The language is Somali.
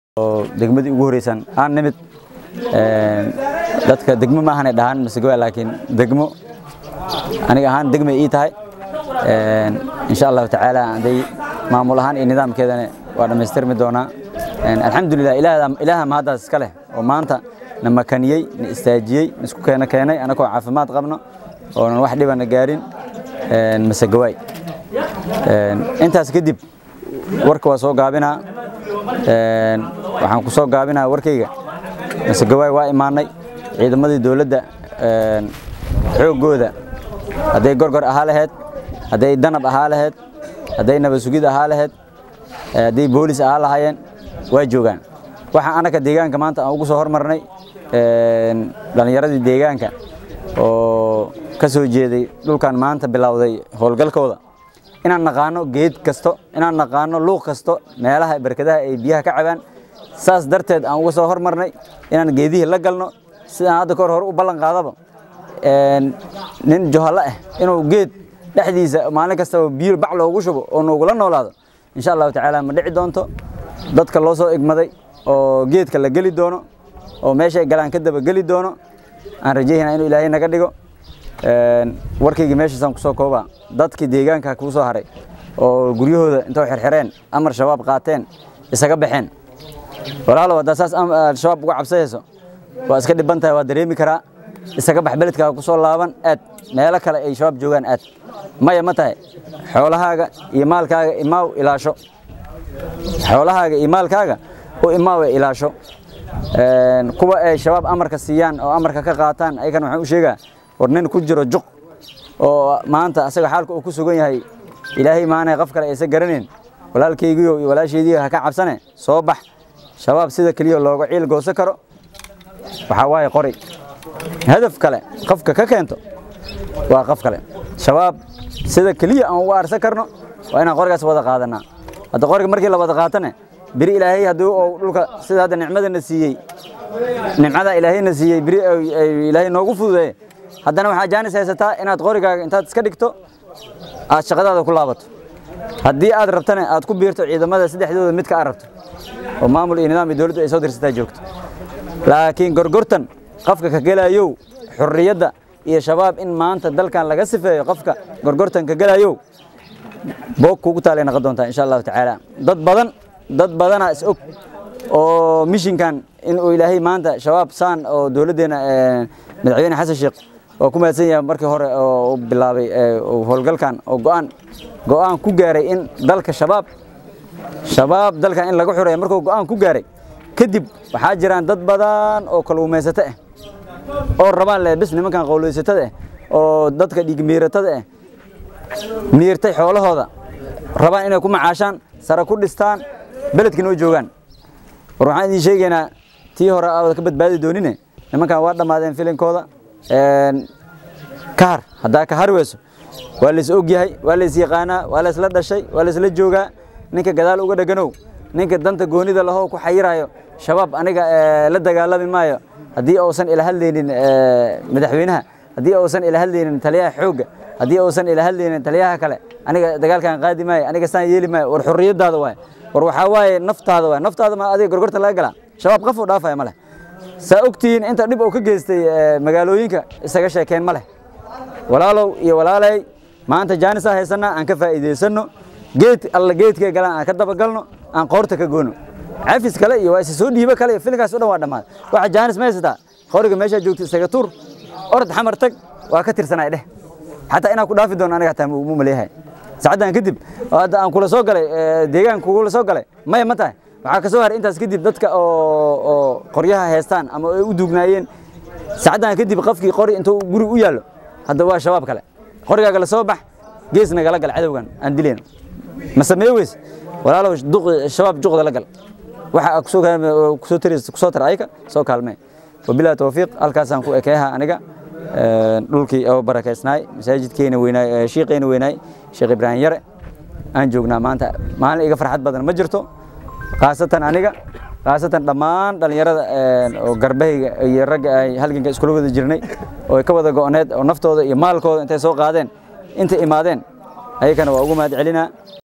oo degmadii ugu horeysan aan nimid dadka degmo ma ahanay dhahaan masegowa laakiin degmo aniga ahaan degmay ii tahay insha allahu tacaala haday maamul ahaan iyo nidaamkeedana waa dhammaystirmi doonaa alxamdulilah ilaaha mahaddaas iska leh oo maanta na makaniyey na istaajiyey na isku keena keenay anagoo caafimaad qabno oonan wax dhibana gaarin masegawaay intaas kadib warka waa soo gaabinaa waxaan ku soo gaabinaa warkayga masegawaay waa imaanay ciidamadii dowladda xooggooda hadday gorgor ahaa laheyd hadday danab ahaa laheyd hadday nabasugid ahaa laheyd hadday boolis ahaa lahaayeen waa joogaan waxaa anaka deegaanka maanta aan ugu soo hormarnay dhallinyaradii deegaanka oo ka soo jeeday dhulkan maanta bilowday howlgalkooda inaan naqaano geed kasto inaan naqaano luuq kasto meelaha barkadaha ay biyaha ka cabaan saas darteed aan uga soo hormarnay inaan geedihii la galno sidaan hadda kahor hore u ballan qaadaba nin johallo ah inuu geed dhexdiisa maalin kastaba biyo bac loogu shubo oo noogula noolaado insha allahu tacaala ma dhici doonto dadka loo soo igmaday oo geedka la geli doono oo meeshay galaan ka daba geli doono aan rajaynaa inuu ilaahay naga dhigo warkayga meeshaasaan kusoo koobaa dadkii deegaanka kuu soo haray oo guryahooda intoo xirxireen amar shabaab qaateen isaga baxeen walaalow haddaa saas al-shabaab uga cabsayayso waa iska dhiban tahay waa dareemi karaa isaga bax beledkaaga ku soo laaban aad meelo kale ay shabaab joogaan aad maya ma tahay xoolahaaga iyo maalkaaga imaaw ilaasho xoolahaaga iyo maalkaaga u imaaw ee ilaasho kuwa ay shabaab amarka siiyaan oo amarka ka qaataan ayagana waxaan u sheegaa war nin ku jiro juq oo maanta asaga xaalka uu ku sugan yahay ilaahay maanay qof kale aysan garanayn walaalkaygiyo iyo walaasheediyo ha ka cabsane soo bax shabaab sida keliya looga ciil goosan karo waxaa waaye qori hadaf kale qofka ka keento waa qof kale shabaab sida keliya aan uga arsan karno waa inaan qorigaas wada qaadanaa hadda qoriga markii la wada qaatane biri ilaahay haddii uu dhulka sida hadda nicmadana siiyey nimcada ilaahayna siiyey biri ilaahay noogu fududeeye haddana waxaa jaanis haysataa inaad qorigaaga intaad iska dhigto aad shaqadaada ku laabato haddii aad rabtana aad ku biirto ciidamada saddexdooda midka aad rabto oo maamul iyo nidaam iyo dowladdu ay soo dirsataa joogto laakiin gorgortan qofka ka gelayow xurriyadda iyo shabaab in maanta dalkan laga sifeeyo qofka gorgortan ka gelayow boog kugu taalay noqon doontaa insha allahu tacaala dad badan dad badanaa is og oo mishinkan in uu ilaahay maanta shabaab saan oo dowladdeena madaxweyne xasan sheekh oo ku mahadsan yahay markii hore oo bilaabay howlgalkan oo go'aan go'aan ku gaaray in dalka shabaab shabaab dalkan in laga xureeyo markuu go'aan ku gaaray kadib waxaa jiraan dad badan oo kalluumaysato ah oo rabaan leh bis nimankan qowlaysatada ah oo dadka dhiigmiiratada ah miirtay xoolahooda rabaan inay ku macaashaan sare ku dhistaan beledkina u joogaan war waxaan idiin sheegaynaa tii hore aawada ka badbaadi doonine nimankan waa dhammaadeen filinkooda kahar haddaa ka hari weyso waa lays og yahay waa lays yaqaanaa waa laysla dhashay waa laysla joogaa ninka gadaal uga dheganow ninka danta goonida lahoo ku xayirayo shabaab aniga la dagaalami maayo haddii uusan ila hadlaynin madaxweynaha haddii uusan ila hadlaynin taliyaha xoogga haddii uusan ila hadlaynin taliyaha kale aniga dagaalkan qaadi maayo aniga saan yeeli maayo war xurriyadaada waay war waxaa waaye naftaada waay naftaada ma adiga gorgorta laga galaa shabaab qof u dhaafaya ma leh saa ogtihiin inta dhib uu ka geystay magaalooyinka isaga sheekeen ma leh walaalow iyo walaalay maanta jaanisaa haysanaa aan ka faa'iidaysanno geed alla geedkee galaan aan ka dabagalno aan qoorta ka goono cafis kale iyo waa isa soo dhiibo kale iyo filinkaas o dhan waa dhammaad waxa jaanis ma haysataa qoriga meeshaa joogta isaga tuur orod xamar tag waa ka tirsanaay dheh xataa inaan ku dhaafi doono aniga xataa mu maleeyahay saacaddan kadib hadda aan kula soo galay deegaanka kugula soo galay maya ma tahay waxaa ka soo haray intaas kadib dadka oo qoryaha heestaan ama ay u duugnaayeen saacaddan kadib qofkii qori intuu guriga u yaallo hadda waa shabaab kale qorigaaga la soo bax gees nagala gal cadowgan aan dilayno ma sameeye weys walaalow shabaab juqda la gal waxa kusoo taraysa kusoo tar ayka soo kaalmee wabillahi tawfiiq halkaasaan ku ekeeha aniga dhulkii oo barakaysnaay masaajidkeena weynaay shiiqeena weynaay sheekh ibraahim yare aan joognaa maanta maalin iga farxad badan ma jirto khaasatan aniga khaasatan dhammaan dhallinyarada oo garbahayga iyo ragga ay halganka iskula wada jirnay oo ay ka wada go'oneed oo naftooda iyo maalkooda intay soo qaadeen intay imaadeen ayagana waa ugu mahad celinaa